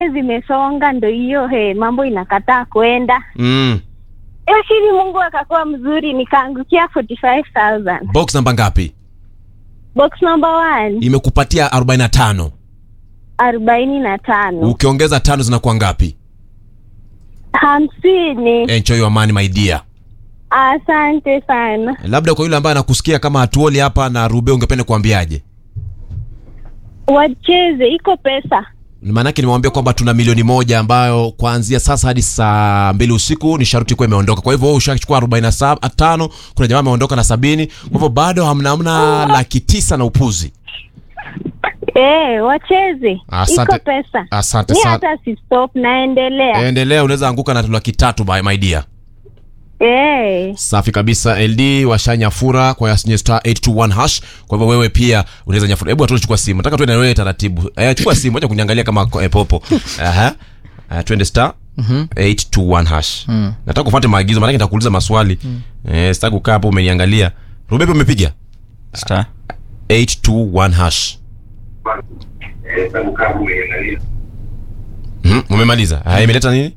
zimesonga ndo hiyo he mambo inakataa kwenda mm. lakini mungu akakuwa mzuri nikaangukia 45000 box namba ngapi box number one imekupatia 45 arobaini na tano ukiongeza tano zinakuwa ngapi hamsini enjoy your money my dear asante sana labda kwa yule ambaye anakusikia kama hatuoli hapa na rube ungependa kuambiaje wacheze iko pesa maanake nimewambia kwamba tuna milioni moja ambayo kuanzia sasa hadi saa mbili usiku ni sharuti kuwa imeondoka kwa hivyo wewe ushachukua arobaini na sab- tano kuna jamaa ameondoka na sabini kwa hivyo bado hamna hamna laki tisa na upuzi e, wacheze Asante- iko pesa asante mi sana. hata si stop naendelea endelea unaweza anguka na laki tatu by my dear e, safi kabisa ld washanyafura kwa yasinye star 821 hash kwa hivyo wewe pia unaweza nyafura hebu atuone chukua simu nataka tuende na wewe taratibu eh, chukua simu acha kuniangalia kama eh, popo aha uh, twende star 821 hash nataka kufuate maagizo maanake nitakuuliza maswali eh, sitaki kukaa hapo umeniangalia rubepe umepiga Star. 821 hash Mhm, umemaliza haya imeleta nini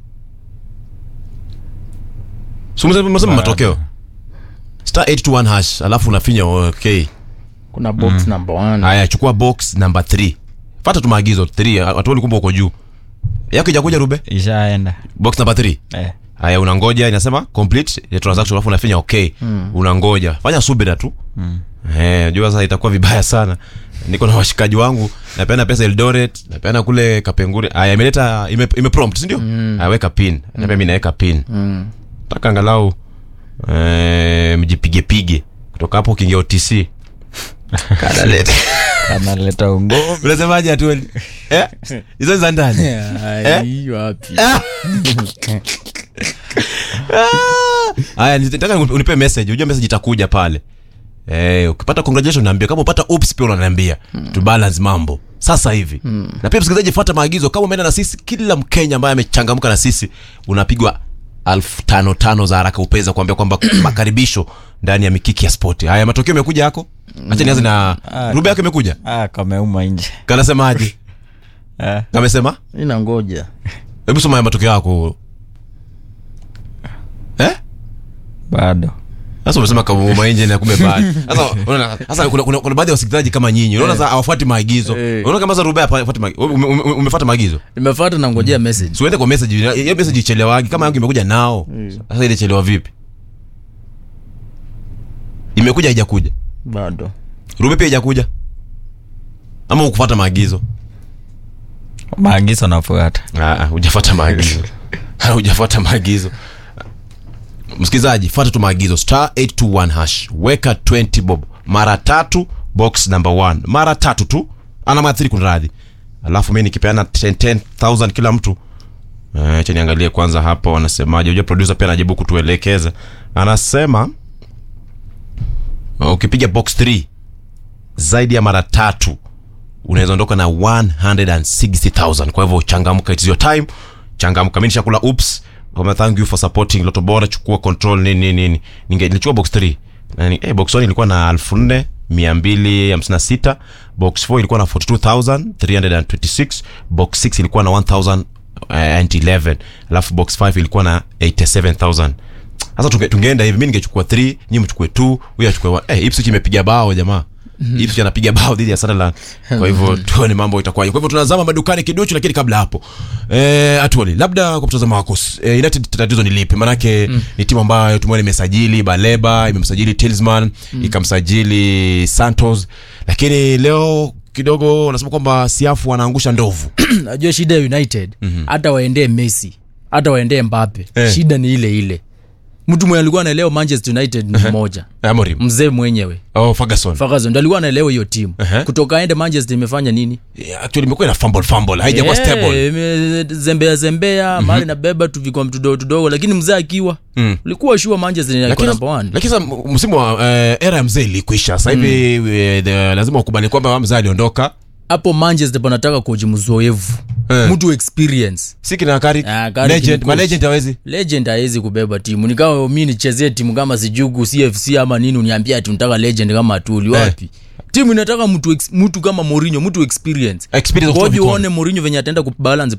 Si umesema umesema matokeo star 821 hash alafu unafinya okay kuna box number one haya chukua box number 3 fata tu maagizo 3 watu walikumba uko juu yako ijakuja rube ishaenda box number 3 eh. haya unangoja inasema complete the transaction alafu unafinya okay unangoja fanya subira tu eh jua sasa itakuwa vibaya sana niko na washikaji wangu napeana pesa Eldoret napeana kule Kapengure haya imeleta ime, ime prompt si ndio haya weka pin na mimi naweka pin taka angalau eh mjipige pige kutoka hapo ukiingia OTC kanaleta analeta ungome unasemaje atueli eh hizo za ndani Ai, wapi haya nataka unipe message unajua message itakuja pale eh ukipata congratulations naambia kama upata ups pia unaniambia to balance mambo sasa hivi na pia msikilizaji fuata maagizo kama umeenda na sisi kila mkenya ambaye amechangamka na sisi unapigwa elfu tano tano za haraka upeza kuambia kwamba makaribisho ndani ya mikiki ya spoti haya matokeo imekuja yako acha nianze na Ah, rube yako imekuja ah, kameuma nje kanasemaje eh. kamesema ina ngoja hebu soma ya matokeo yako eh bado sasa umesema kauma nje na kumbe bado sasa unaona sasa kuna, kuna, kuna baadhi ya wasikilizaji kama nyinyi unaona sasa hawafuati maagizo Eh. unaona kama sasa Rubea hafuati maagizo ume- ume- ume- umefuata maagizo nimefata na ngojea message siuende kwa message hiyo message ichelewagi kama yangu imekuja nao sasa ile chelewa vipi imekuja haijakuja bado Rube pia haijakuja ama ukufuata maagizo maagizo nafuata Ah, ah, hujafuata maagizo Ah, hujafuata maagizo msikilizaji fuata tu maagizo star 821 hash weka 20 bob mara tatu box number 1 mara tatu tu ana mathiri kunradhi alafu mi nikipeana 10 10000 kila mtu Eh, acha niangalie kwanza hapa wanasemaje unajua producer pia anajibu kutuelekeza anasema ukipiga box 3 zaidi ya mara tatu unaweza ondoka na 160000 kwa hivyo changamka it's your time changamka mi nishakula ups kama thank you for supporting loto bora chukua control nini nini nini ninge nilichukua box 3 na ni, eh, box 1 ilikuwa na 4200 256 box 4 ilikuwa na 42326 box 6 ilikuwa na 1011 alafu box 5 ilikuwa na 87000 sasa tunge, tungeenda hivi mi ningechukua 3 nyi mchukue 2 huyu achukue 1 eh, Ipswich imepiga bao jamaa Ipswich anapiga bao dhidi ya Sunderland kwa hivyo tuone mambo itakuwaje kwa hivyo tunazama madukani kiduchu lakini kabla hapo eh, atuali labda kwa mtazamo wako s- eh, United tatizo ni lipi manake ni timu ambayo tumeona imesajili Baleba imemsajili Tillsman ikamsajili Santos lakini leo kidogo unasema kwamba Siafu wanaangusha ndovu najua shida ya united hata waendee messi hata waendee mbape Eh. shida ni ile ile mtu mwenye alikuwa anaelewa manchester united ni mmoja Amorim mzee mwenyewe oh Ferguson Ferguson ndo alikuwa anaelewa hiyo timu Ehe. kutoka aende manchester imefanya nini Yeah, actually imekuwa ina fumble fumble haijakuwa Eh, stable ime- zembea zembea mali nabeba tu vikombe tudogo tudogo lakini mzee akiwa Mm. ulikuwa shua manchester iko lakini number one lakini sasa m- msimu wa eh, era ya mzee ilikwisha sasa hivi eh, the- lazima ukubali kwamba mzee aliondoka hapo manchester panataka koji mzoevu Eh. mtu experience si kina Carrick, Ah, Carrick legend ni ma coach. legend hawezi legend hawezi kubeba timu nikawa mi nichezee timu kama sijugu cfc ama nini uniambia ati unataka legend kama atuli wapi timu inataka mtu ex- mtu kama Mourinho mtu experience Experience of ngoja vikombe. uone Mourinho venye ataenda kubalance